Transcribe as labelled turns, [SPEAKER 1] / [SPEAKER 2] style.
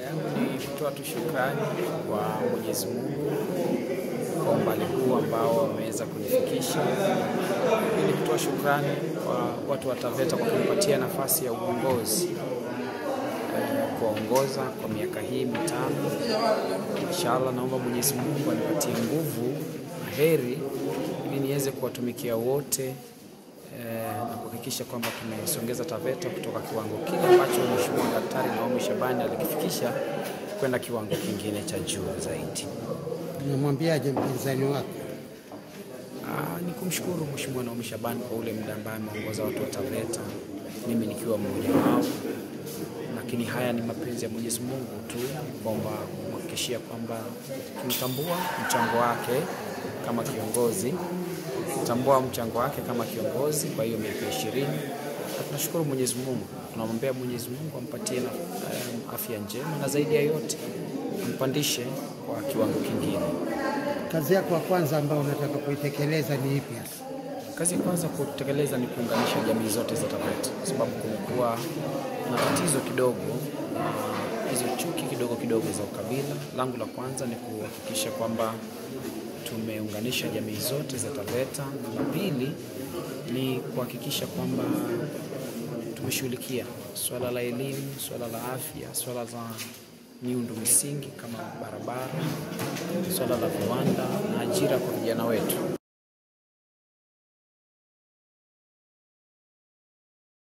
[SPEAKER 1] yangu ni kutoa tu shukrani kwa Mwenyezi Mungu kwa umbali huu ambao wameweza kunifikisha. Ili kutoa shukrani kwa watu wa TAVETA kwa kunipatia nafasi ya uongozi eh, kuwaongoza kwa miaka hii mitano. Inshallah, naomba Mwenyezi Mungu anipatie nguvu na heri ili niweze kuwatumikia wote eh, na kuhakikisha kwamba tumesongeza TAVETA kutoka kiwango kile ambacho Mheshimiwa Daktari Naomi Shabani alikifikisha kwenda kiwango kingine cha juu zaidi.
[SPEAKER 2] Unamwambiaje mpinzani wako?
[SPEAKER 1] Ah, ni kumshukuru Mheshimiwa Naomi Shabani kwa ule muda ambaye ameongoza watu wa TAVETA, mimi nikiwa mmoja wao, lakini haya ni mapenzi ya Mwenyezi Mungu tu kwamba kumhakikishia kwamba tunatambua mchango wake kama kiongozi, tunatambua mchango wake kama kiongozi kwa hiyo miaka ishirini, na tunashukuru Mwenyezi Mungu, tunamwombea Mwenyezi Mungu ampatie na, um, afya njema na zaidi ya yote ampandishe kwa kiwango kingine.
[SPEAKER 2] Kazi yako ya kwanza ambayo unataka kuitekeleza ni ipi hasa?
[SPEAKER 1] Kazi ya kwanza kutekeleza ni kuunganisha jamii zote za TAVETA kwa sababu kumekuwa na tatizo kidogo na hizo chuki kidogo kidogo za ukabila. Langu la kwanza ni kuhakikisha kwamba tumeunganisha jamii zote za TAVETA, na la pili ni kuhakikisha kwamba tumeshughulikia swala la elimu, swala la afya, swala za miundo misingi kama barabara, swala la viwanda na ajira kwa vijana wetu.